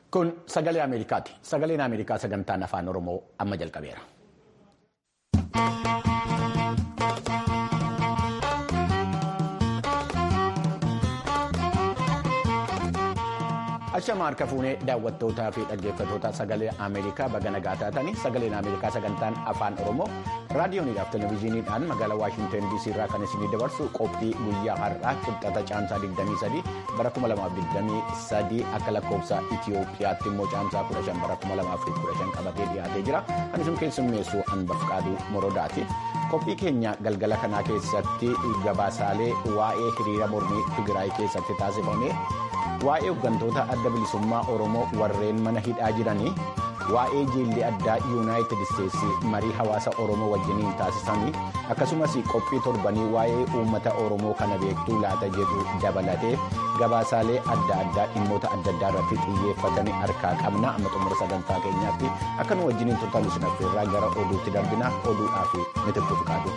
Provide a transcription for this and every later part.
Kun sagalee Ameerikaati. Sagaleen Ameerikaa sagantaan afaan Oromoo amma jalqabeera. Ashama harka fuunee daawwattootaa fi dhaggeeffattoota sagalee Ameerikaa baga nagaa taatanii sagaleen Ameerikaa sagantaan afaan Oromoo raadiyooniidhaaf televezyiiniidhaan magaalaa Waashinten DC irraa kan isinii dabarsu qophii guyyaa har'aa qixxata caamsaa 23 bara 2023 akka lakkoofsa Itiyoophiyaatti immoo caamsaa 15 bara 2015 qabatee dhiyaatee jira. Kan isin keessummeessu Anbafqaaduu Morodaati. Qophii keenya galgala kanaa keessatti gabaasaalee waa'ee hiriira mormii Tigraay keessatti taasifame. waa'ee hooggantoota adda bilisummaa oromoo warreen mana hidhaa jiranii waa'ee jiilli addaa yuunaayitid isteetsi marii hawaasa oromoo wajjiniin taasisanii akkasumas qophii torbanii waa'ee uummata oromoo kana beektuu laata jedhu dabalatee gabaasaalee adda addaa dhimmoota adda addaa irratti xiyyeeffatanii harkaa qabna amma xumura sagantaa keenyaatti akka nu wajjiniin turtan sinafeerraa gara oduutti darbina oduudhaa fi mitibbuu qabu.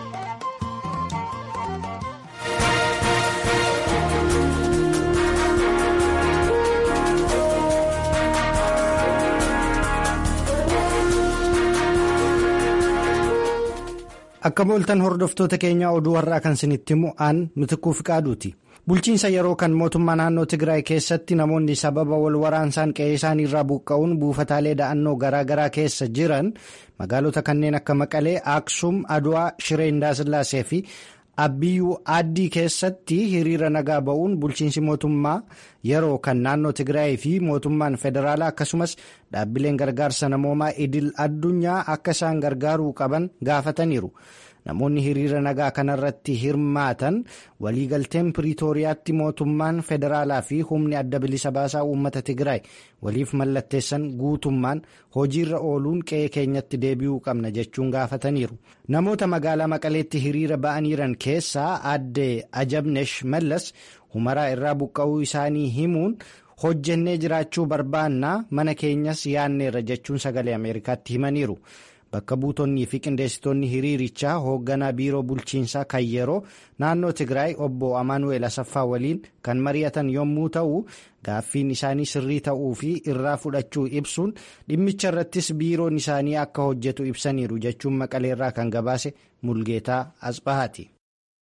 Akka mooltan hordoftoota keenyaa oduu har'aa kan isinitti himu aan mitikuu fi qaaduuti. Bulchiinsa yeroo kan mootummaa naannoo Tigraay keessatti namoonni sababa wal waraansaan qe'ee isaanii irraa buqqa'uun buufataalee da'annoo garaa garaa keessa jiran magaalota kanneen akka Maqalee, Aksum, Aduwaa, Shiree Indaasillaasee fi Abbiyyuu Aaddii keessatti hiriira nagaa ba'uun bulchiinsi mootummaa yeroo kan naannoo Tigraay fi mootummaan federaalaa akkasumas dhaabbileen gargaarsa namoomaa idil addunyaa akka isaan gargaaruu qaban gaafataniiru. Namoonni hiriira nagaa kanarratti hirmaatan waliigalteen Piriitooriyaatti mootummaan federaalaa fi humni adda bilisa baasaa uummata Tigraay waliif mallatteessan guutummaan hojiirra ooluun qe'ee keenyatti deebi'uu qabna jechuun gaafataniiru. Namoota magaalaa Maqaleetti hiriira ba'aniiran keessaa aadde Ajabnesh Mallas humaraa irraa buqqa'uu isaanii himuun hojjennee jiraachuu barbaannaa mana keenyas yaanneerra jechuun sagalee Ameerikaatti himaniiru. Bakka buutonnii fi qindeessitoonni hiriirichaa hoogganaa biiroo bulchiinsaa kan yeroo naannoo Tigraay obbo Amaanu'eel Asaffaa waliin kan mari'atan yommuu ta'u gaaffiin isaanii sirrii ta'uu fi irraa fudhachuu ibsuun dhimmicha irrattis biiroon isaanii akka hojjetu ibsaniiru jechuun maqaleerraa kan gabaase Mulgeetaa Asbahaati.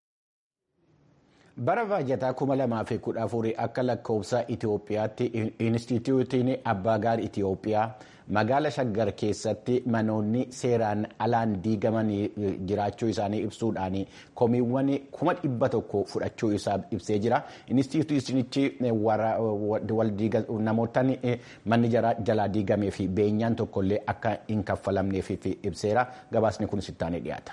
bara baajataa 2014 akka lakkoofsa Itiyoophiyaatti Inistituutiin Abbaa Gaar Itiyoophiyaa magaala shaggar keessatti manoonni seeraan alaan diigaman jiraachuu isaanii ibsuudhaan komiiwwan kuma dhibba tokko fudhachuu isaa ibsee jira. Inistituutichi namootni manni jalaa diigamee fi beenyaan tokkollee akka hin kaffalamneef ibseera. Gabaasni kun sittaanee dhiyaata.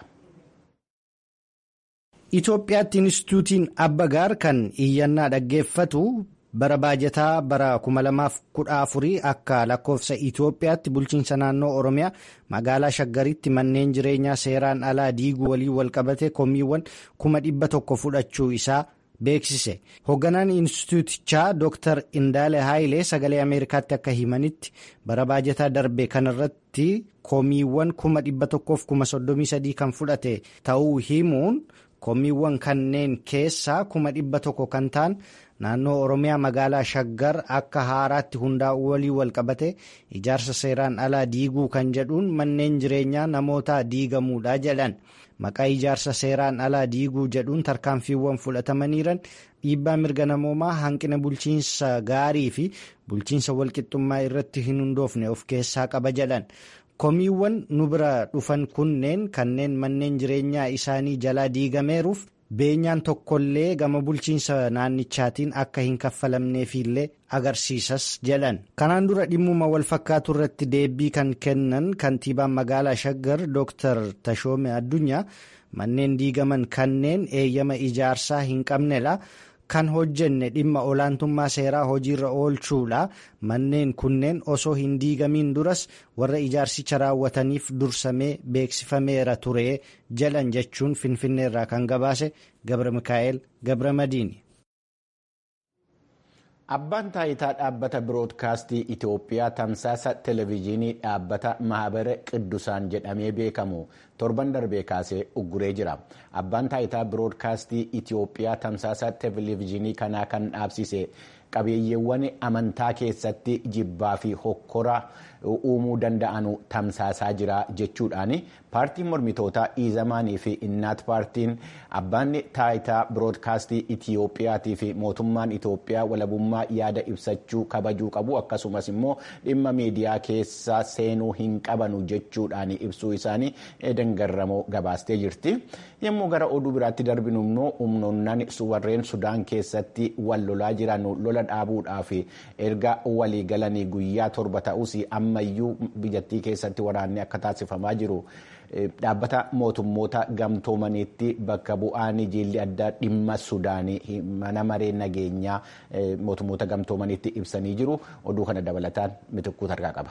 Itoophiyaatti Inistituutiin Abbagaar kan iyyannaa dhaggeeffatu bara baajataa bara 2014 akka lakkoofsa Itoophiyaatti bulchiinsa naannoo Oromiyaa magaalaa Shaggaritti manneen jireenyaa seeraan alaa diiguu waliin walqabate komiiwwan kuma dhibba tokko fudhachuu isaa beeksise. Hoogganaan Inistituutichaa Dr. Indaale Haayilee sagalee Ameerikaatti akka himanitti bara baajataa darbe kanarratti komiiwwan kuma dhibba tokkoof kuma soddomii sadii kan fudhate ta'uu himuun. komiiwwan kanneen keessaa kuma dhibba tokko kan ta'an naannoo oromiyaa magaalaa shaggar akka haaraatti hundaa'uu walii walqabate ijaarsa seeraan alaa diiguu kan jedhuun manneen jireenyaa namoota diigamuudha jedhan maqaa ijaarsa seeraan alaa diiguu jedhuun tarkaanfiiwwan fudhatamaniiran dhiibbaa mirga namoomaa hanqina bulchiinsa gaarii fi bulchiinsa walqixxummaa irratti hin hundoofne of keessaa qaba jedhan. komiiwwan nu bira dhufan kunneen kanneen manneen jireenyaa isaanii jalaa diigameeruuf beenyaan tokkollee gama bulchiinsa naannichaatiin akka hin kaffalamneefillee agarsiisas jedhan kanaan dura dhimmuma wal fakkaatu irratti deebii kan kennan kantiibaan magaalaa shaggar dr tashoome addunyaa manneen diigaman kanneen eeyyama ijaarsaa hin qabnedha. kan hojjenne dhimma olaantummaa seeraa hojiirra oolchuudha manneen kunneen osoo hin diigamiin duras warra ijaarsicha raawwataniif dursamee beeksifameera ture jedhan jechuun finfinneerraa kan gabaase gabra mikaa'el gabra madiini. Abbaan taayitaa dhaabbata biroodkaastii Itoophiyaa tamsaasa televezyiinii dhaabbata mahabara Qiddusaan jedhamee beekamu torban darbee kaasee ugguree jira. Abbaan taayitaa biroodkaastii Itoophiyaa tamsaasa televezyiinii kanaa kan dhaabsise qabeeyyiiwwan amantaa keessatti jibbaa fi hokkora uumuu danda'an tamsaasaa jira jechuudhaan paartiin mormitootaa iizamaanii fi innaat paartiin abbaan taayitaa biroodkaastii itiyoophiyaatii fi mootummaan itiyoophiyaa walabummaa yaada ibsachuu kabajuu qabu akkasumas immoo dhimma miidiyaa keessa seenuu hin qabanu jechuudhaan ibsuu isaanii eedan garramoo gabaastee jirti yommuu gara oduu biraatti darbinu immoo humnoonnaan warreen sudaan keessatti wal lolaa jiran lola dhaabuudhaaf erga walii galanii guyyaa torba ta'us ammayyuu biyyattii keessatti waraanni akka taasifamaa jiru. dhaabbata mootummoota gamtoomaniitti bakka bu'aan jiilli addaa dhimma sudaanii mana maree nageenyaa mootummoota gamtoomaniitti ibsanii jiru oduu kana dabalataan mitikkuu targaa qaba.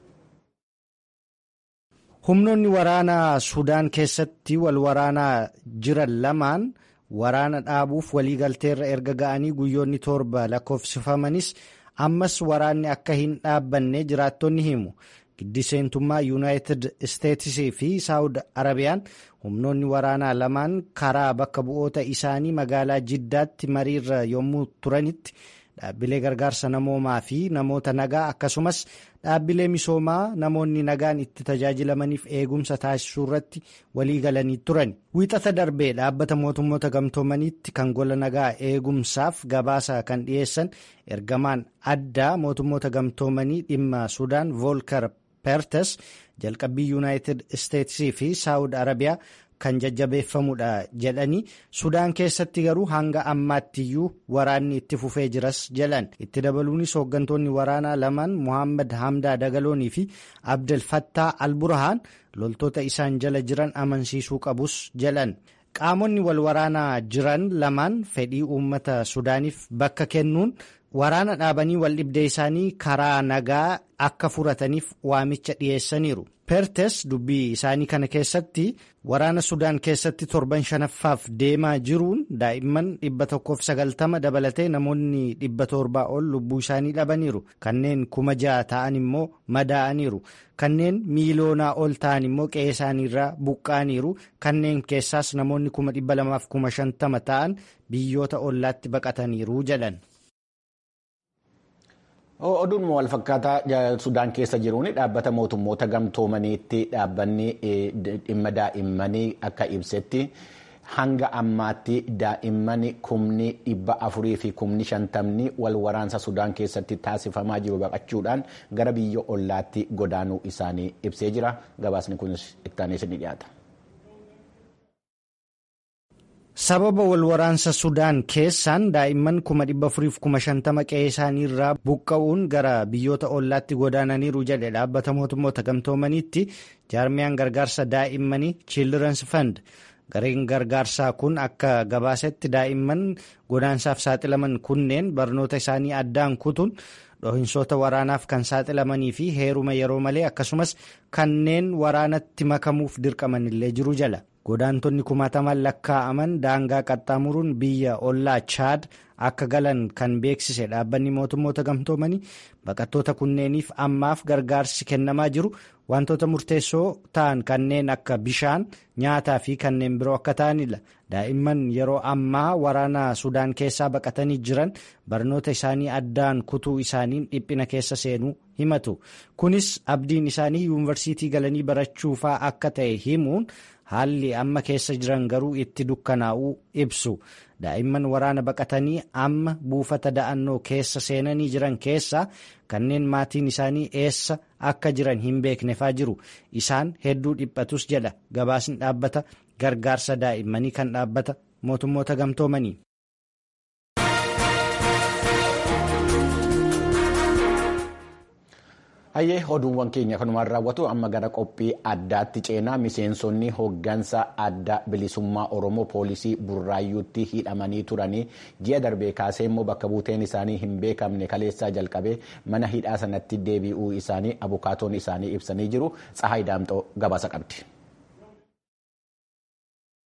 humnoonni waraanaa sudaan keessatti wal waraanaa jiran lamaan waraana dhaabuuf waliigalteerra erga ga'anii guyyoonni torba lakkoofsifamanis ammas waraanni akka hin dhaabbanne jiraattonni himu. giddiseentummaa yuunaayitid isteetsii fi saawud arabiyaan humnoonni waraanaa lamaan karaa bakka bu'oota isaanii magaalaa jiddaatti mariirra yommuu turanitti dhaabbilee gargaarsa namoomaa fi namoota nagaa akkasumas dhaabbilee misoomaa namoonni nagaan itti tajaajilamaniif eegumsa taasisuu irratti walii galanii turan wiixata darbee dhaabbata mootummoota gamtoomaniitti kan gola nagaa eegumsaaf gabaasa kan dhiyeessan ergamaan addaa mootummoota gamtoomanii dhimma sudaan voolkar peertes jalqabbii yuunaayitid isteetsii fi saawud arabiyaa kan jajjabeeffamudha jedhanii sudaan keessatti garuu hanga ammaattiyyuu waraanni itti fufee jiras jedhan itti dabaluunis hooggantoonni waraanaa lamaan muhammad hamdaa dagaloonii fi abdel fattaa alburahaan loltoota isaan jala jiran amansiisuu qabus jedhan qaamonni wal waraanaa jiran lamaan fedhii uummata sudaaniif bakka kennuun waraana dhaabanii wal dhibdee isaanii karaa nagaa akka furataniif waamicha dhiyeessaniiru. peertes dubbii isaanii kana keessatti waraana sudaan keessatti torban shanaffaaf deemaa jiruun daa'imman dhibba tokkoof sagaltama dabalatee namoonni dhibba torbaa ol lubbuu isaanii dhabaniiru kanneen kuma ja'a ta'an immoo madaa'aniiru kanneen miiloonaa ol ta'an immoo qe'ee isaaniirraa buqqa'aniiru kanneen keessaas namoonni kuma dhibba lamaaf kuma shantama ta'an biyyoota ollaatti baqataniiru jedhan. oduun wal fakkaataa sudaan keessa jiruun dhaabbata mootummoota gamtoomaniitti dhaabbanni dhimma daa'immanii akka ibsetti hanga ammaatti daa'imman kumni dhibba afurii fi kumni shantamni wal waraansa sudaan keessatti taasifamaa jiru baqachuudhaan gara biyya ollaatti godaanuu isaanii ibsee jira gabaasni kunis ittaanis ni dhiyaata. sababa wal waraansa sudaan keessaan daa'imman kuma dhibba afuriif kuma shantama qe'ee isaaniirraa buqqa'uun gara biyyoota ollaatti godaananiiru jedhe dhaabbata mootummoota gamtoomaniitti jaarmiyaan gargaarsa daa'immanii children's fund gareen gargaarsaa kun akka gabaasetti daa'imman godaansaaf saaxilaman kunneen barnoota isaanii addaan kutuun dhohinsoota waraanaaf kan saaxilamanii fi heeruma yeroo malee akkasumas kanneen waraanatti makamuuf dirqaman illee jiru jala. godaantonni kumaataman lakkaa'aman daangaa qaxxaamuruun biyya ollaa chaad akka galan kan beeksise dhaabbanni mootummoota gamtoomanii baqattoota kunneeniif ammaaf gargaarsi kennamaa jiru wantoota murteessoo ta'an kanneen akka bishaan nyaataa fi kanneen biroo akka ta'anidha daa'imman yeroo ammaa waraana sudaan keessaa baqatanii jiran barnoota isaanii addaan kutuu isaaniin dhiphina keessa seenuu himatu kunis abdiin isaanii yuunivarsiitii galanii barachuufaa akka ta'e himuun. haalli amma keessa jiran garuu itti dukkanaa'uu ibsu daa'imman waraana baqatanii amma buufata da'annoo keessa seenanii jiran keessaa kanneen maatiin isaanii eessa akka jiran hin beeknefaa jiru isaan hedduu dhiphatus jedha gabaasni dhaabbata gargaarsa daa'immanii kan dhaabbata mootummoota gamtoomanii. hayyee oduuwwan keenya kanumaan raawwatu amma gara qophii addaatti ceenaa miseensonni hoggansa adda bilisummaa oromoo poolisii burraayyuutti hidhamanii turanii ji'a darbee kaasee immoo bakka buuteen isaanii hin beekamne kaleessaa jalqabee mana hidhaa sanatti deebi'uu isaanii abukaatoon isaanii ibsanii jiru tsahaay daamxoo gabaasa qabdi.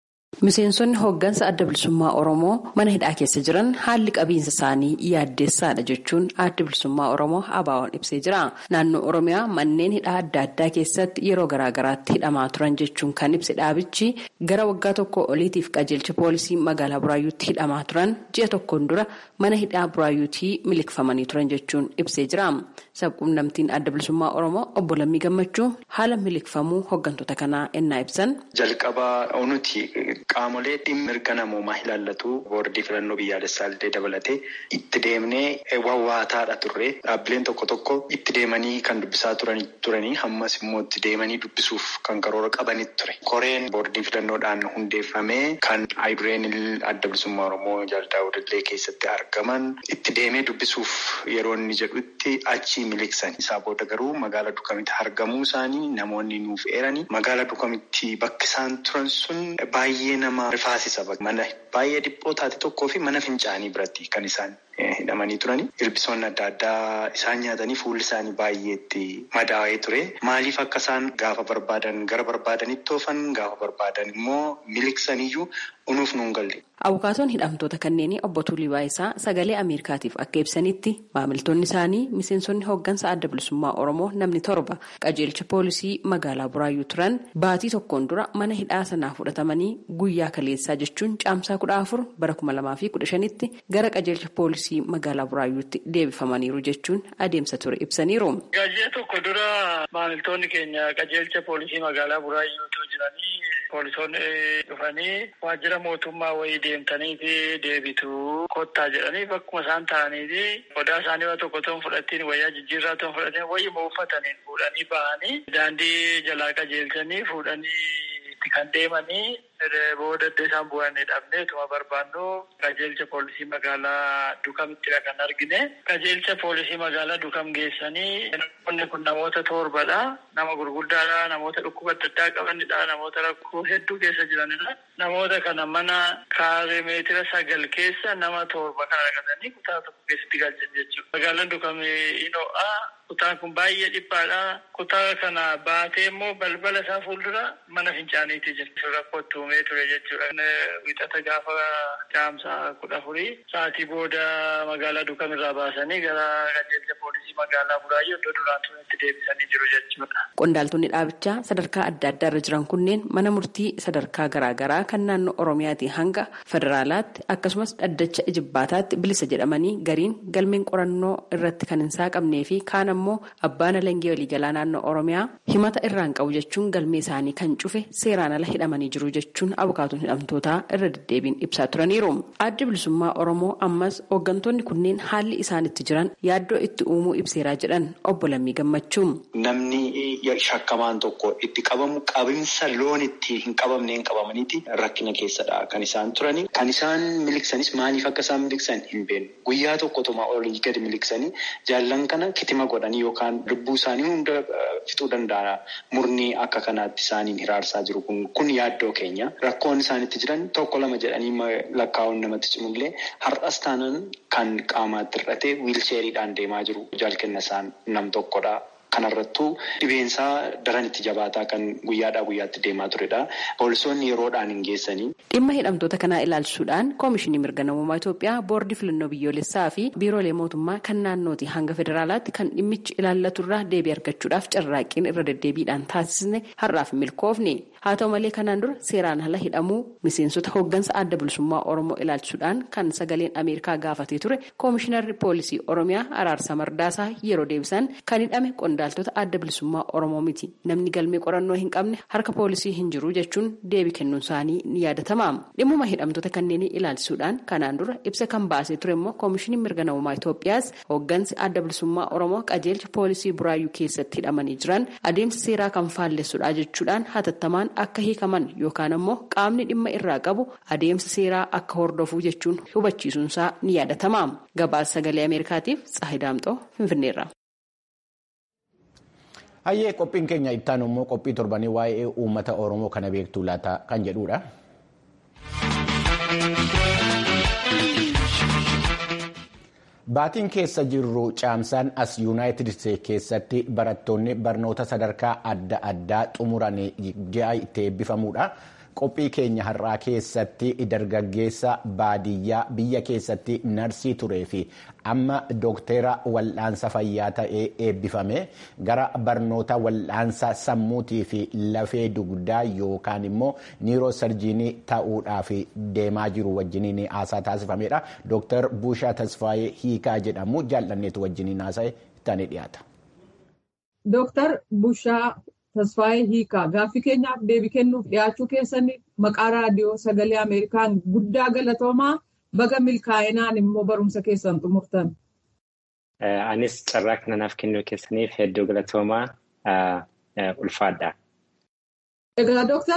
Miseensonni hooggansa adda bilisummaa Oromoo mana hidhaa keessa jiran haalli qabiinsa isaanii yaaddeessaadha jechuun adda bilisummaa Oromoo ABO'n ibsee jira. Naannoo Oromiyaa manneen hidhaa adda addaa keessatti yeroo garaagaraatti hidhamaa turan jechuun kan ibse dhaabichi gara waggaa tokko oliitiif qajeelcha poolisii magaalaa Buraayyuutti hidhamaa turan ji'a tokkoon dura mana hidhaa Buraayyuutii miliqfamanii turan jechuun ibsee jira. Sabquunnamtiin adda bilisummaa Oromoo obbo Lammii Gammachuu haala miliqfamuu hooggantoota kanaa ennaa ibsan. Jalqabaa nuti qaamolee dhimma mirga namoomaa ilaallatu boordii filannoo biyyaalessaa illee dabalatee itti deemnee wawwaataadha turre dhaabbileen tokko tokko itti deemanii kan dubbisaa turanii hammas immoo itti deemanii dubbisuuf kan karoora qabanitti ture. Koreen boordii filannoodhaan hundeeffamee kan ayidureen adda bilisummaa Oromoo jaaldaawudillee keessatti argaman itti deemee dubbisuuf yeroo inni jedhutti achi miliqsan. Isaa booda garuu magaala dukamitti argamuu isaanii namoonni nuuf eeranii magaala dukamitti bakki isaan turan sun baay'ee nama rifaasisa. Mana baay'ee dhiphoo taate tokkoo fi mana fincaanii biratti kan isaan hidhamanii turani. Ilbisoonni adda addaa isaan nyaatanii fuulli isaanii baay'eetti madaa'ee ture. Maaliif akka isaan gaafa barbaadan gara barbaadanitti oofan gaafa barbaadan immoo miliqsaniyyuu unuuf nuun galle. Abukaatoon hidhamtoota kanneenii obbo Tuulii Baayisaa sagalee Ameerikaatiif akka ibsanitti maamiltoonni isaanii miseensonni hooggansa adda bilisummaa Oromoo namni torba qajeelcha poolisii magaalaa Buraayyuu turan baatii tokkoon dura mana hidhaa sanaa fudhatamanii guyyaa kaleessaa jechuun caamsaa kudha afur bara kuma lamaa fi kudha shanitti gara qajeelcha poolisii magaalaa Buraayyuutti deebifamaniiru jechuun adeemsa ture ibsaniiru. Gaajee tokko dura maamiltoonni keenya qajeelcha poolisii magaalaa Buraayyuutu jiranii poolisoonni dhufanii waajjira mootummaa wayii deemtanii fi deebitu kottaa jedhanii bakkuma isaan ta'anii fi qodaa isaanii waan tokko ta'uun fudhatiin wayyaa jijjiirraa ta'uun fudhatanii wayyuma uffataniin fuudhanii ba'anii daandii jalaa qajeelchanii fuudhanii itti kan deemanii booda iddoo isaan bu'anii dhabnee tuma barbaannu qajeelcha poolisii magaalaa dukamittidha kan argine qajeelcha poolisii magaalaa dukam geessanii namoonni kun namoota torbadha nama gurguddaadha namoota dhukkuba adda addaa qabanidha namoota rakkoo hedduu keessa jiranidha namoota kana mana kaaree meetira sagal keessa nama torba kana dhaqatanii kutaa tokko keessatti galchan jechuudha magaalaan dukam ino'a kutaan kun baay'ee dhiphaadha kutaa kana baatee immoo balbala isaa fuuldura mana fincaaniitti jira rakkootti uumee ture jechuudha. Wixata gaafa caamsaa kudha afurii sa'aatii booda magaalaa dukamirraa baasanii gara qajeelcha poolisii magaalaa Buraayyuu iddoo duraan turetti deebisanii jiru jechuudha. Qondaaltonni dhaabichaa sadarkaa adda addaa irra jiran kunneen mana murtii sadarkaa garaagaraa kan naannoo Oromiyaatii hanga federaalaatti akkasumas dhaddacha ijibbaataatti bilisa jedhamanii gariin galmeen qorannoo irratti kan hin saaqamnee fi kaan ammoo abbaan alangee waliigalaa naannoo Oromiyaa himata irraan qabu jechuun galmee isaanii kan cufe seeraan ala hidhamanii jiru jechuun abukaatuun hidhamtootaa irra deddeebiin ibsaa turaniiru. Addi bilisummaa Oromoo ammas hooggantoonni kunneen haalli isaan itti jiran yaaddoo itti uumuu ibseeraa jedhan obbo Lammii Gammachuu. Namni shakkamaan tokko itti qabamu qabinsa loon itti hin qabamne hin qabamaniiti rakkina keessadha kan isaan turani. Kan isaan miliqsanis maaliif akka isaan miliqsan hin beeknu. Guyyaa tokko tumaa olii gadi miliqsanii jaallan kana kitima godhanii yookaan lubbuu isaanii hunda fixuu danda'a. Murni akka kanaatti isaaniin hiraarsaa jiru kun kun yaaddoo keenya. Rakkoon isaanitti jiran tokko lama jedhanii lakkaa'uun namatti cimullee har'as taanaan kan qaamaatti hir'ate wiilcheeriidhaan deemaa jiru jaalkenna isaan nam tokkodha. Kanarrattuu dhibeensaa daran itti jabaataa kan guyyaadhaa guyyaatti deemaa turedha. Poolisoonni yeroodhaan hin geessanii. Dhimma hidhamtoota kanaa ilaalchisuudhaan Koomishinii Mirga Namummaa Itoophiyaa Boordii Filannoo Biyyoolessaa fi Biiroolee Mootummaa kan naannooti hanga federaalaatti kan dhimmichi ilaallaturraa deebii argachuudhaaf carraaqqiin irra deddeebiidhaan taasisne har'aaf milkoofne. Haa ta'u malee kanaan dura seeraan ala hidhamuu miseensota hooggansa adda bilisummaa Oromoo ilaalchisuudhaan kan sagaleen Ameerikaa gaafatee ture Koomishinarri Poolisii Oromiyaa Araarsaa Mardaasaa yeroo deebisan kan hidhame qondaaltota adda bilisummaa Oromoo miti. Namni galmee qorannoo hin qabne harka poolisii hin jiru jechuun deebii kennuun isaanii ni yaadatama. Dhimmuma hidhamtoota kanneenii ilaalchisuudhaan kanaan dura ibsa kan baasee ture immoo Koomishiniin Mirga Namummaa Itoophiyaas hooggansi adda bilisummaa Oromoo qajeelcha poolisii Buraayyuu keessatti hidhamanii jiran adeemsa seeraa kan faallessudha jechuudhaan hatattamaan akka hiikaman yookaan ammoo qaamni dhimma irraa qabu adeemsa seeraa akka hordofuu jechuun hubachiisuunsaa ni yaadatama. Gabaasa sagalee Ameerikaatiif Tsahidaamxoo Finfinneerra. Hayyee qophiin keenya ittaanu immoo qophii torbanii waa'ee uummata Oromoo kana beektuu laata kan jedhudha. Baatiin keessa jirru caamsaan as yuunaayitid isteetsi keessatti barattoonni barnoota sadarkaa adda addaa xumuran ji'a itti eebbifamuudha. qophii keenya har'aa keessatti dargaggeessa baadiyyaa biyya keessatti narsii turee fi amma doktera wal'aansa fayyaa ta'ee eebbifame gara barnoota wal'aansa sammuutii fi lafee dugdaa yookaan immoo niiroosarjiinii ta'uudhaaf deemaa jiru wajjiniin haasaa taasifamedha. Dooktar Buushaa Tasfaayee Hiikaa jedhamu jaallanneetu wajjiniin haasa'e itti dhiyaata. Dooktar Bushaa Tasfaayee Hiikaa gaaffii keenyaaf deebii kennuuf dhiyaachuu keessaniif maqaa raadiyoo sagalee Ameerikaan guddaa galatoomaa baga milkaa'inaan immoo barumsa keessan xumurtan. Anis carraa kana naaf kennuu keessaniif hedduu galatoomaa ulfaadha. Egaa Dooktar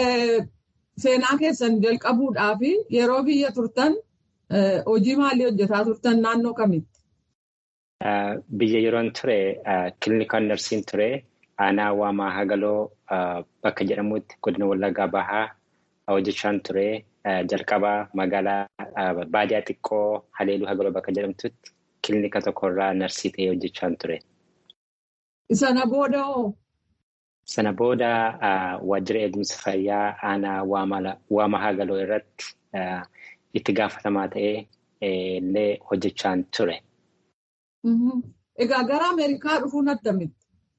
seenaa keessan jalqabuudhaaf yeroo biyya turtan hojii maalii hojjetaa turtan naannoo kamitti? Biyya yeroon ture kiliinikaan narsiin ture aanaa waamaa hagaloo bakka jedhamutti godina wallaggaa bahaa hojjechaan ture jalqabaa magaalaa baadiyaa xiqqoo haleeluu hagaloo bakka jedhamtutti kiliinika tokkorraa narsii ta'ee hojjechaan ture. Sana booda hoo? Sana booda waajjira eegumsa fayyaa aanaa waamaa hagaloo irratti itti gaafatamaa ta'ee illee hojjechaan ture. Egaa gara Ameerikaa dhufuun attamitti?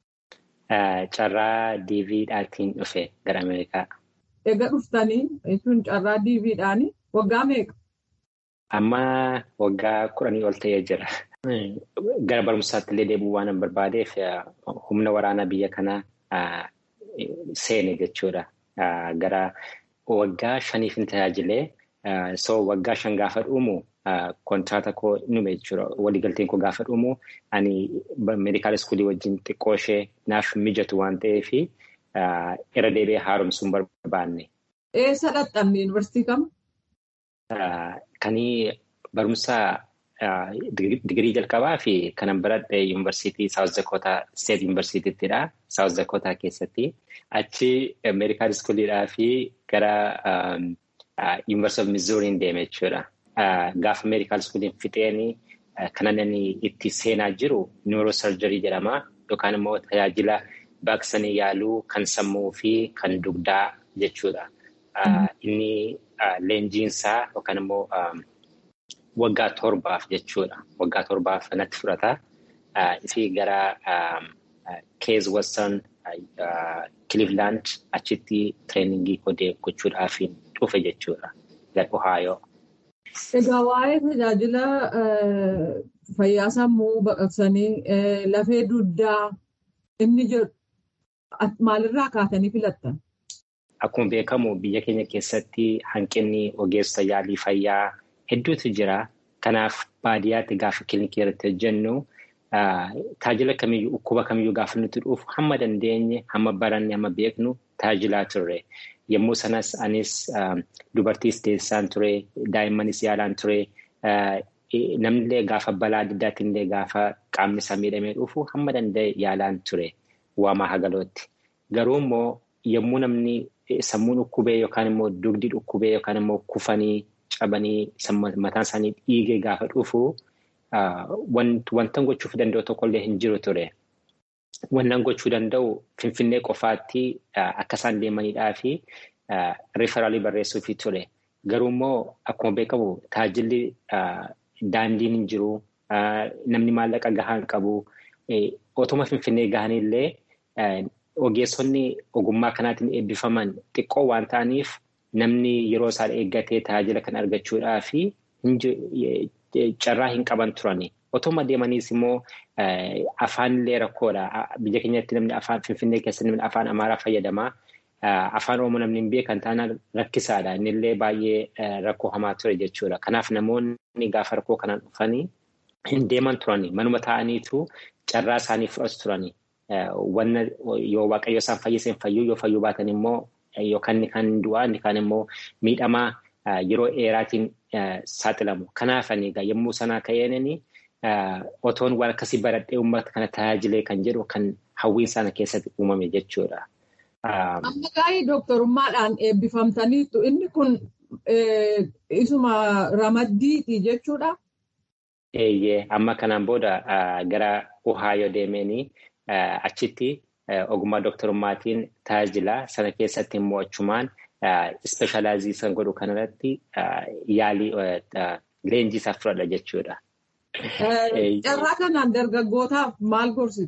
Carraa diiviidhaatiin dhufe gara Ameerikaa. Egaa dhuftanii jechuun carraa diiviidhaanii waggaa meeqa? Amma waggaa kudhanii ol ta'ee jira. Gara barumsaatti illee deebi'uu waan hin barbaadeef humna waraanaa biyya kanaa seene jechuudha. Gara waggaa shaniif hin tajaajilee so waggaa shan gaafa dhumu kontraata koo nume jechuudha. Waliigalteen koo gaafa dhumu ani meedikaala iskuulii wajjin xiqqoo ishee naaf mijatu waan ta'eef irra deebi'ee haaromsuu hin barbaanne. Eessa dhaqqabne yuunivarsiitii kam? Kanii barumsa digirii jalqabaa fi kanan baradhe yuunivarsiitii Saawus Dakootaa Steet yuunivarsiitiittidha. Saawus Dakootaa keessatti. Achi meedikaala iskuuliidhaa fi gara yuunivarsiitii of Mizuuriin deeme jechuudha. Gaafa meedikaala iskuuliin fixeen kanan inni itti seenaa jiru niiroosarjarii jedhama. Yookaan immoo tajaajila baqsanii yaaluu kan sammuu fi kan dugdaa jechuudha. Inni leenjiinsaa yookaan immoo waggaa torbaaf jechuudha. Waggaa torbaaf natti fudhata. Fi gara Keez Western Cleveland achitti tireeningii godee gochuudhaaf dhufe jechuudha. Gara Ohaayoo. Egaa waa'ee tajaajila fayyaa sammuu baqaqsanii lafee dugdaa inni jedhu maalirraa kaatanii filattan? Akkuma beekamu biyya keenya keessatti hanqinni ogeessa yaalii fayyaa hedduutu jira. Kanaaf baadiyyaatti gaafa kilinikii irratti hojjennu tajaajila kamiyyuu dhukkuba kamiyyuu gaafa nuti dhufu hamma dandeenye hamma baranne hamma beeknu tajaajilaa turre. Yommuu sanas anis dubartiis deessaan ture daa'immanis yaalaan ture namnillee gaafa balaa adda addaatiin illee gaafa qaamni isaa miidhamee dhufu hamma danda'e yaalaan ture waamaa hagalootti. Garuu immoo yommuu namni sammuun dhukkubee yookaan immoo dugdi dhukkubee yookaan immoo kufanii cabanii mataan isaanii dhiigee gaafa dhufu wantan gochuuf danda'u tokkollee hin jiru ture. Wannan gochuu danda'u Finfinnee qofaatti akka isaan deemanidhaa fi riifaraalii barreessuufi ture. Garuu immoo akkuma beekamu tajaajilli daandiin hin jiru. Namni maallaqa gahaa hin qabu. Otuma Finfinnee gahanillee ogeessonni ogummaa kanaatiin eebbifaman xiqqoo waan ta'aniif namni yeroo isaan eeggatee tajaajila kan argachuudhaa fi carraa hin qaban turani. Otuma deemaniis immoo afaanillee rakkoodha. Biyya keenyatti namni afaan Finfinnee keessatti namni afaan Amaaraa fayyadama. Afaan Oromoo namni hin beekan taanaan rakkisaadha. Innillee baay'ee rakkoo hamaa ture jechuudha. Kanaaf namoonni gaafa rakkoo kanaan dhufanii hin deeman turani. Manuma taa'aniitu carraa isaanii fudhatu turani. Wanna yoo waaqayyo isaan fayyiseen fayyuu yoo fayyuu baatan immoo yookaan inni kan du'aa inni kaan immoo miidhamaa yeroo dheeraatiin saaxilamu. Kanaaf egaa yommuu sanaa ka'eenii otoon waan akkasii baradhee uummata kana tajaajilee kan jedhu kan hawwiin sana keessatti uumame jechuudha. Amma gaa'ii dooktorummaadhaan eebbifamtaniitu inni kun isuma ramaddiiti jechuudha. Eeyyee amma kanaan booda gara Ohaayoo deemeenii achitti ogummaa dooktorummaatiin tajaajila sana keessatti immoo achumaan ispeeshalaayizii san godhu kanarratti yaalii leenjii isaa fudhadha jechuudha. Carraa kanaan dargaggootaaf maal gorsitu?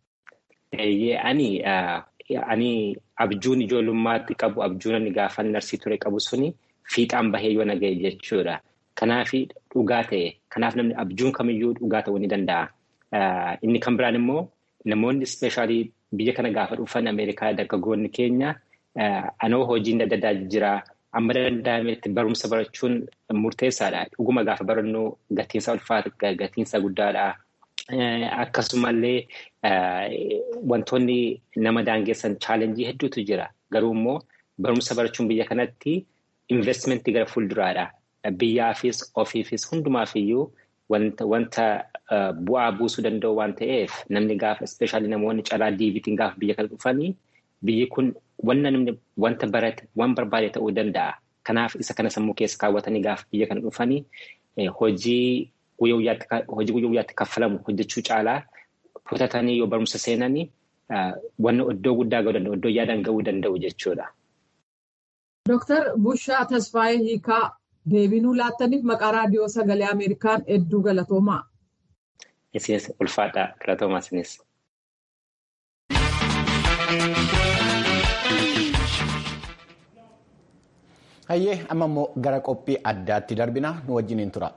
Ani ani abjuun ijoollummaatti qabu abjuun ani gaafa narsii ture qabu suni fiixaan bahee yoo naga'e jechuudha. Kanaaf dhugaa ta'e kanaaf namni abjuun kamiyyuu dhugaa ta'uu ni danda'a. Inni kan biraan immoo namoonni ispeeshaalii biyya kana gaafa dhufan Ameerikaa dargaggoonni keenya anoo hojiin adda addaa jira. Amma danda'ametti barumsa barachuun murteessaadha. Dhuguma gaafa barannu gatiinsa ulfaata gatiinsa guddaadha. Akkasumallee wantoonni nama daangessan chaalenjii hedduutu jira. Garuu immoo barumsa barachuun biyya kanatti investmentii gara fuulduraadha. Biyyaafis ofiifis hundumaafiyyuu wanta bu'aa buusuu danda'u waan ta'eef namni gaafa ispeeshaalii namoonni carraa diibitiin gaafa biyya kana dhufanii biyyi kun wanna namni wanta barate waan barbaade ta'uu danda'a. Kanaaf isa kana sammuu keessa kaawwatanii gaafa biyya kana dhufanii hojii guyyaa guyyaatti kaffalamu hojjechuu caalaa kutatanii yoo barumsa seenanii wanna iddoo guddaa ga'uu danda'u iddoo yaadan ga'uu danda'u jechuudha. Dooktar Bushaa Tasfaayee Hiikaa deebinuu laattaniif maqaa raadiyoo sagalee Ameerikaan hedduu galatoomaa. Isinis ulfaadhaa galatoomaa isinis. Hayyee amma immoo gara qophii addaatti darbina nu wajjiniin tura.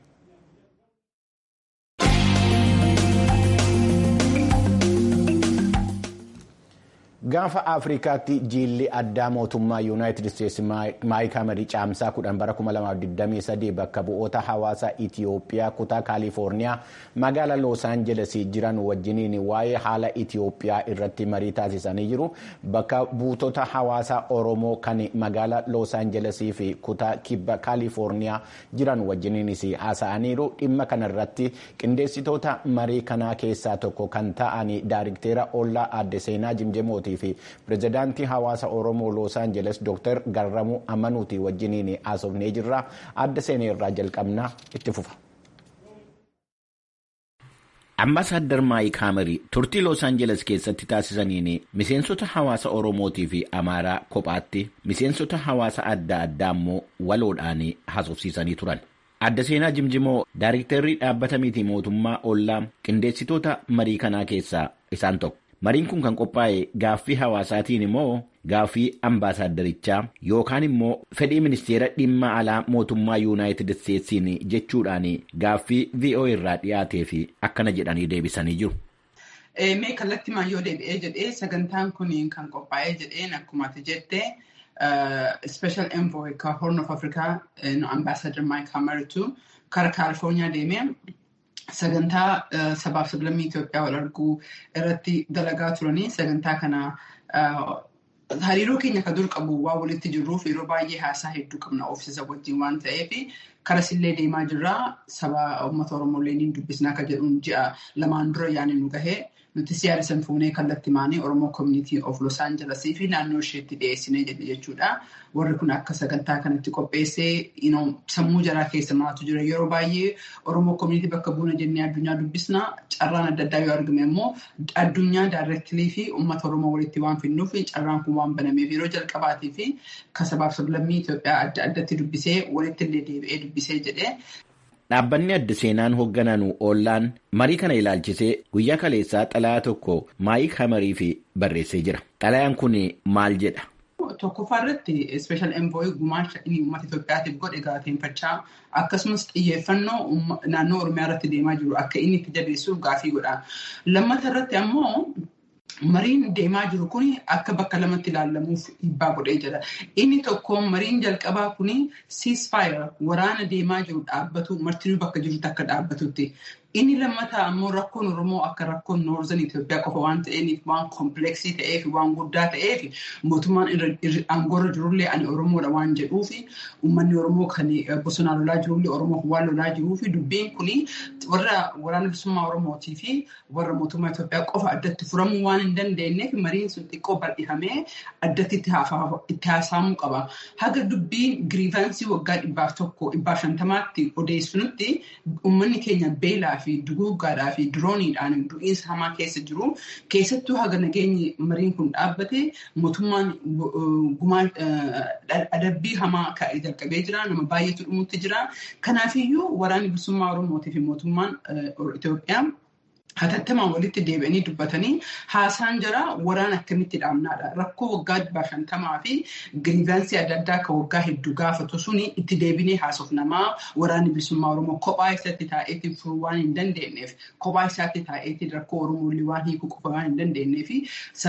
Gaafa Afrikaatti jiilli addaa mootummaa Yuunaayitid Isteetsi Maayik Hamarii caamsaa kudhan bara 2023 bakka bu'oota hawaasaa Itiyoophiyaa kutaa Kaalifoorniyaa magaalaa Loos Aanjeles jiran wajjiniin waa'ee haala Itiyoophiyaa irratti marii taasisanii jiru. Bakka buutota hawaasaa Oromoo kan magaalaa Loos Aanjelesii fi kutaa kibba Kaalifoorniyaa jiran wajjiniinis haasa'aniiru. Dhimma kanarratti qindeessitoota marii kanaa keessaa tokko kan ta'an daariktera Ollaa Aadde Seenaa Jimjemooti. fi pirezidaantii hawaasa oromoo loos aanjeles dooktar garramuu amanuuti wajjiniin haasofnee jirra adda seenee irraa jalqabnaa itti fufa. Ambaasaadder Maayik Hamarii turtii Loos Aanjeles keessatti taasisaniin miseensota hawaasa Oromootii fi Amaaraa kophaatti miseensota hawaasa adda addaa immoo waloodhaan haasofsiisanii turan. Adda seenaa Jimjimoo Daayiriktarrii dhaabbata miti mootummaa ollaa qindeessitoota marii kanaa keessaa isaan tokko. Mariin kun kan qophaa'e gaaffii hawaasaatiin immoo gaaffii ambaasaadarichaa yookaan immoo fedhii ministeera dhimma alaa mootummaa yuunaayitid isteetsiin jechuudhaan gaaffii VOA irraa dhiyaatee fi akkana jedhanii deebisanii jiru. Mee kallattii maayyoo deebi'ee jedhee sagantaan kun kan qophaa'ee jedheen akkuma ati jette special envoy ka horn of afrikaa ambaasadar maayik hamaritu kara kaalifoorniyaa deemee sagantaa sabaaf sablammii Itoophiyaa wal arguu irratti dalagaa turanii sagantaa kana hariiroo keenya kan dur qabu waan walitti jirruuf yeroo baay'ee haasaa hedduu qabna ofiisa wajjin waan ta'eef karasillee deemaa jirraa saba uummata Oromoolee ni dubbisnaa kan jedhuun ji'a lamaan dura yaani nu gahee nuti siyaada san fuunee kallattii maanii Oromoo Community of Los Angeles fi naannoo isheetti dhiyeessinee jedhe jechuudha. Warri kun akka sagantaa kanatti qopheessee sammuu jaraa keessa maaltu jira yeroo baay'ee Oromoo Community bakka buuna jennee addunyaa dubbisna carraan adda addaa yoo argame immoo addunyaa daarreektilii fi uummata Oromoo walitti waan finnuuf carraan kun waan banameef yeroo jalqabaatii fi kasabaaf sablammii Itoophiyaa adda addatti dubbisee walitti illee deebi'ee dubbisee jedhee. Dhaabbanni adda seenaan hooggananu oollaan marii kana ilaalchisee guyyaa kaleessaa xalayaa tokko maayik hamarii fi barreessee jira. Xalayaan kun maal jedha? Tokkoffaa irratti special envoy gumaacha inni uummata Itoophiyaatiif godhe galateeffachaa akkasumas xiyyeeffannoo naannoo Oromiyaa irratti deemaa jiru akka inni itti jabeessuuf gaafii godha. Lammata irratti ammoo mariin deemaa jiru kun akka bakka lamatti ilaalamuuf dhiibbaa godhee jira. Inni tokko mariin jalqabaa kun ceasefire waraana deemaa jiru dhaabbatu martinuu bakka jirutti akka dhaabbatutti. Inni lammataa ammoo rakkoon Oromoo akka rakkoon Noorzan Itoophiyaa qofa waan ta'eef waan kompleksii ta'eef waan guddaa ta'eef mootummaan aangoorra jirullee ani Oromoodha waan jedhuuf uummanni Oromoo kan bosonaa lolaa jirullee Oromoo waan lolaa jiruuf dubbiin kun warra waraana bilisummaa Oromootii fi warra mootummaa Itoophiyaa qofa addatti furamuu waan hin dandeenyeef mariin sun xiqqoo bal'ifamee addatti itti haasa'amuu qaba. Haga dubbiin giriivaansii waggaa dhibbaaf tokko dhibbaaf shantamaatti odeessinutti uummanni keenya beelaa fi duguuggaadhaa fi dirooniidhaan du'iinsa hamaa keessa jiru. Keessattuu haga nageenyi mariin kun dhaabbate mootummaan gumaan adabbii hamaa kaa'ee jalqabee jira. Nama baay'eetu dhumutti jira. Kanaafiyyuu waraanni bilisummaa Oromootii fi mootummaan Itoophiyaa hatattamaan walitti deebi'anii dubbatanii haasaan jira waraan akkamitti dhaabnaadha. Rakkoo waggaa dhibbaa shantamaa fi giriivaansii adda addaa kan waggaa hedduu gaafatu suni itti deebinee haasofnamaa waraanni bilisummaa Oromoo kophaa isaatti taa'eetiin furuu waan hin dandeenyeef kophaa isaatti taa'eetiin rakkoo Oromoo waan hiikuu qofa waan hin dandeenyee fi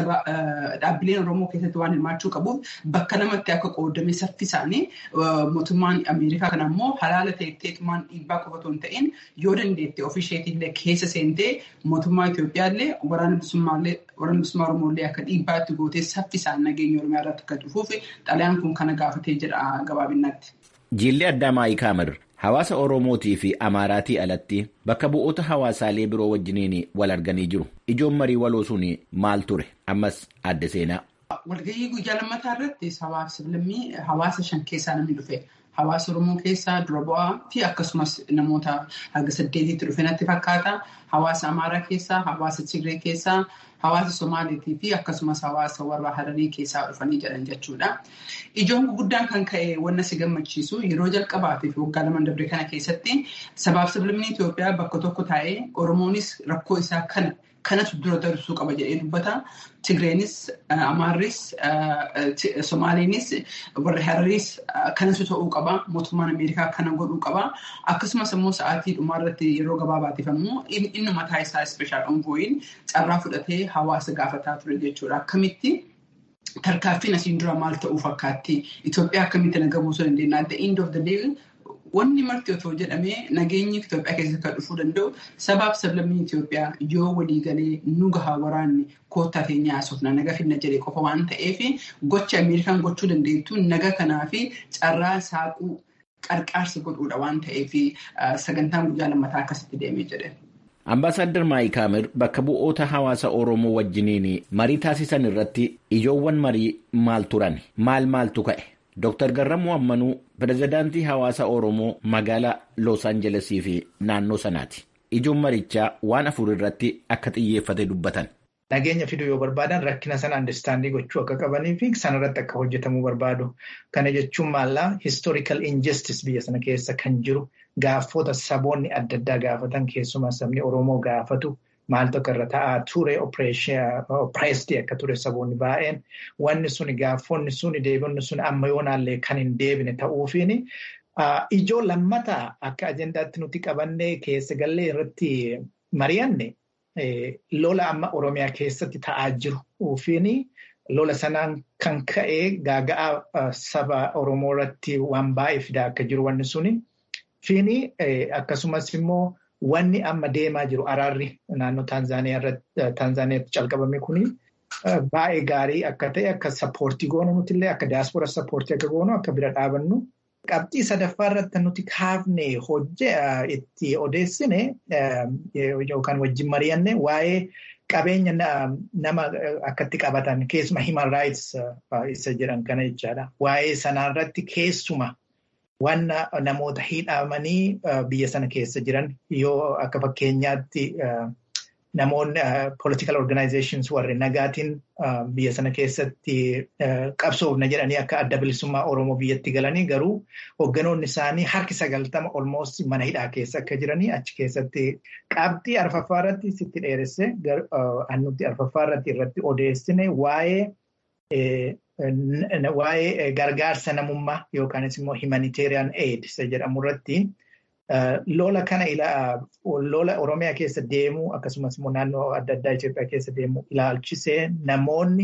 dhaabbileen Oromoo keessatti waan hirmaachuu qabuuf bakka lamatti akka qoodame saffisaanii mootummaan Ameerikaa kana immoo halaala ta'eetumaan dhiibbaa qofa otoo hin ta'in yoo dandeette ofisheetillee keessa seentee mootummaa Itoophiyaallee waraana bilisummaa Oromooillee akka dhiibbaatti gootee saffisaan nageenya Oromiyaa irratti akka dhufuuf xalayaan kun kana gaafatee jedha gabaabinatti. Jiilli addaa Maayii Kaamir hawaasa Oromootii fi Amaaraatii alatti bakka bu'oota hawaasaalee biroo wajjiniin wal arganii jiru. Ijoon marii waloo sun maal ture? Ammas adda seenaa. Walgahii guyyaa lammataa irratti sablammii hawaasa shan keessaa namni dhufe. Hawaasa Oromoo keessaa dura bu'aa fi akkasumas namoota haga saddeetitti dhufe natti fakkaata. Hawaasa Amaaraa keessaa, hawaasa Tigree keessaa, hawaasa Somaaliitii fi akkasumas hawaasa warra Hararii keessaa dhufanii jiran jechuudha. Ijoon guddaan kan ka'e wanna si gammachiisu yeroo jalqabaatiif waggaa lama darbe kana keessatti sabaaf sablammii Itoophiyaa bakka tokko taa'ee Oromoonis rakkoo isaa kana kanatu dura darsuu qaba jedhee dubbata. Tigreenis, Amaarris, Somaaliinis, warri Harariis kanatu ta'uu qaba. Mootummaan Ameerikaa kana godhuu qaba. Akkasumas immoo sa'aatii dhumaarratti yeroo gabaabaatiif immoo inni mataa isaa ispeeshaal onvooyin carraa fudhatee hawaasa gaafataa ture jechuudha. Akkamitti tarkaanfiin asiin dura maal ta'uu fakkaatti? Itoophiyaa akkamitti naga buusuu dandeenya? At the end of the day Wanni marti otoo jedhamee nageenyi Itoophiyaa keessatti kan dhufuu danda'u sabaaf sablammii Itoophiyaa yoo waliigalee nu gahaa waraanni koottaa teenyaa haasofna naga finna jedhee qofa waan ta'eef gocha Ameerikaan gochuu dandeettu naga kanaa fi carraa saaquu qarqaarsa godhuudha waan ta'eef sagantaan guyyaa lammataa akkasitti deemee jedhe. Ambaasaadder Maayii Kaamir bakka bu'oota hawaasa Oromoo wajjiniin marii taasisan irratti ijoowwan marii maal turan? Maal maaltu ka'e? Dooktar Garramuu Ammanuu pirezidaantii hawaasa Oromoo magaalaa Los Aanjelesii fi naannoo sanaati. Ijoon marichaa waan afur irratti akka xiyyeeffate dubbatan. Nageenya fiduu yoo barbaadan rakkina sana andastaandii gochuu akka qabanii fi sanarratti akka hojjetamuu barbaadu. Kana jechuun maallaa historical injustice biyya sana keessa kan jiru gaafota saboonni adda addaa gaafatan keessumaa sabni Oromoo gaafatu. Maaltu akka irra ta'aa ture oppireesdii akka ture saboonni baay'een wanni suni gaafonni suni deebonni suni amma yoonaallee kan hin deebine ta'uufiin ijoo lammataa akka ajendaatti nuti qabannee keessa gallee irratti mari'anne lola amma Oromiyaa keessatti ta'aa jiruufiin lola sanaan kan ka'ee gaaga'aa saba Oromoo irratti waan baay'ee fidaa akka jiru wanni suni fiini akkasumas immoo. Wanni amma deemaa jiru araarri naannoo Taanzaaniyaatti calqabame kuni baay'ee gaarii akka ta'e akka sappoortii goonu nuti illee akka diyaaspora sappoortii akka goonu akka bira dhaabannu. Qabxii sadaffaa irratti nuti kaafne itti odeessine yookaan wajjin mari'anne waa'ee qabeenya nama akkatti qabatan keessuma human rights isa jedhan kana jechaadha. Waa'ee sanarratti keessuma. Wanna namoota hidhamanii biyya sana keessa jiran yoo akka fakkeenyaatti namoonni political organizations warri nagaatiin biyya sana keessatti qabsoofna jedhanii akka adda bilisummaa Oromoo biyyatti galanii garuu hoogganoonni isaanii harki sagaltama almost mana hidhaa keessa akka jiranii achi keessatti qabxii arfaffaa irratti sitti dheeresse annutti arfaffaa irratti irratti odeessine waa'ee. Waa'ee gargaarsa namummaa yookaanis immoo humanitarian aid isa jedhamu irratti lola kana lola Oromiyaa keessa deemuu akkasumas immoo naannoo adda addaa Itoophiyaa keessa deemuu ilaalchisee namoonni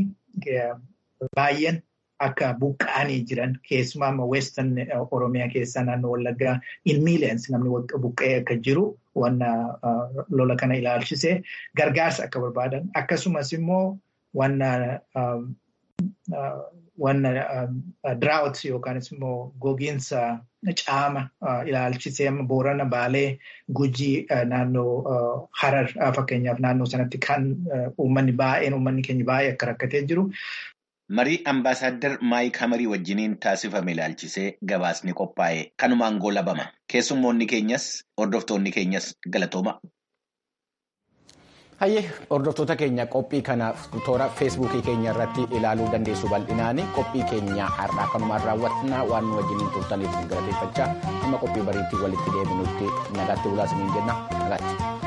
baay'een akka buqqa'anii jiran keessumaa immoo western Oromiyaa keessaa naannoo Wallaggaa in millions namni buqqa'ee akka jiru wanna lola kana ilaalchisee gargaarsa akka barbaadan akkasumas immoo wanna. Wanna drought yookaanis immoo gogiinsa caama ilaalchisee boorana baalee gujii naannoo harar fakkeenyaaf naannoo sanatti kan uummanni baay'een uummanni keenya baay'ee akka rakkatee jiru. Marii ambaasaaddar Maayik Hamarii wajjiniin taasifame ilaalchisee gabaasni qophaa'e kanumaan goolabama. Keessummoonni keenyas hordoftoonni keenyas galatooma. Hayyee hordoftoota keenya qophii kana toora feesbuukii keenya irratti ilaaluu dandeessu bal'inaan qophii keenya har'aa kanumaan raawwatnaa waan nu wajjiniin turtaniif galateeffachaa amma qophii bariitti walitti deebinutti nagaatti bulaa isiniin jenna nagaatti.